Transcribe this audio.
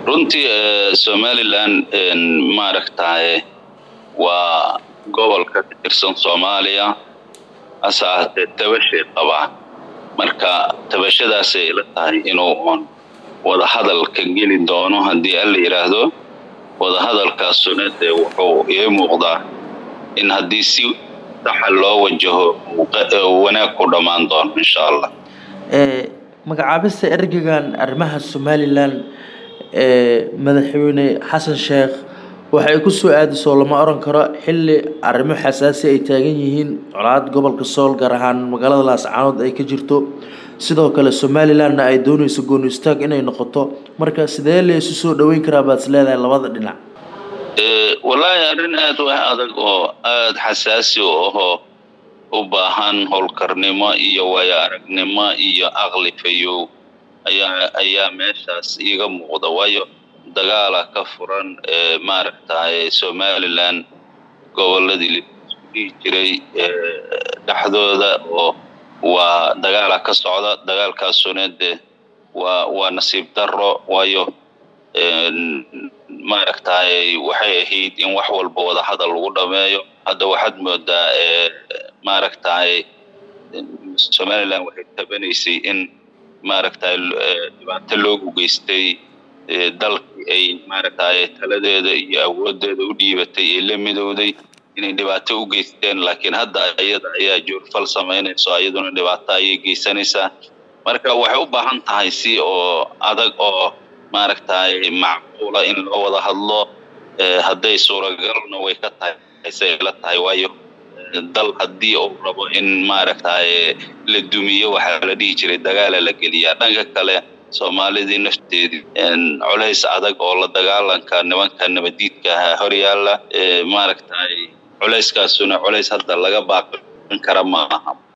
runtii somalilan maaragtaye waa gobol ka tirsan soomaaliya hase ahaatee tabashay qabaa marka tabashadaasay ila tahay inuu oon wadahadal ka geli doono haddii alla yidhaahdo wadahadalkaasuna dee wuxuu ii muuqdaa in haddii si saxa loo wajaho wanaag ku dhammaan doono insha allah magacaabista ergegan arrimaha somalilan madaxweyne xasan sheekh waxay ku soo aadisoo lama oran karo xilli arrimo xasaasi ay taagan yihiin colaad gobolka sool gaar ahaan magaalada laascaanood ay ka jirto sidoo kale somalilanna ay dooneyso gooni istaag inay noqoto marka sidee la isu soo dhaweyn karaa baad is leedahay labada dhinac wallaahi arrin aada u adag oo aada xasaasi u ahoo u baahan howlkarnimo iyo waayo aragnimo iyo aqli fayow ayaa ayaa meeshaas iiga muuqda waayo dagaala ka furan maaragtaye somalilan goboladii laisku dhihi jiray dhexdooda oo waa dagaala ka socda dagaalkaasuna dee waa waa nasiib daro waayo maaragtaye waxay ahayd in wax walba wada hadal lagu dhameeyo hadda waxaad moodaa maaragtaye somalilan waxay tabanaysay in maaragtaye dhibaato loogu geystay dalkii ay maaragtaye taladeeda iyo awoodeeda u dhiibatay ee la midowday inay dhibaato u geysteen laakiin hadda iyada ayaa joorfal samaynayso iyaduna dhibaato ayay geysanaysaa marka waxay u baahan tahay si oo adag oo maaragtaye macquula in loo wada hadlo hadday suuragalna way ka tahay say la tahay waayo dal haddii uu rabo in maaragtaye la dumiyo waxaa la dhihi jiray dagaala la geliyaa dhanka kale soomaalidii nafteedii culays adag oo la dagaalanka nimanka nabadiidka ahaa horyaala maaragtaye culayskaasuna culays hadda laga baaqan kara ma aha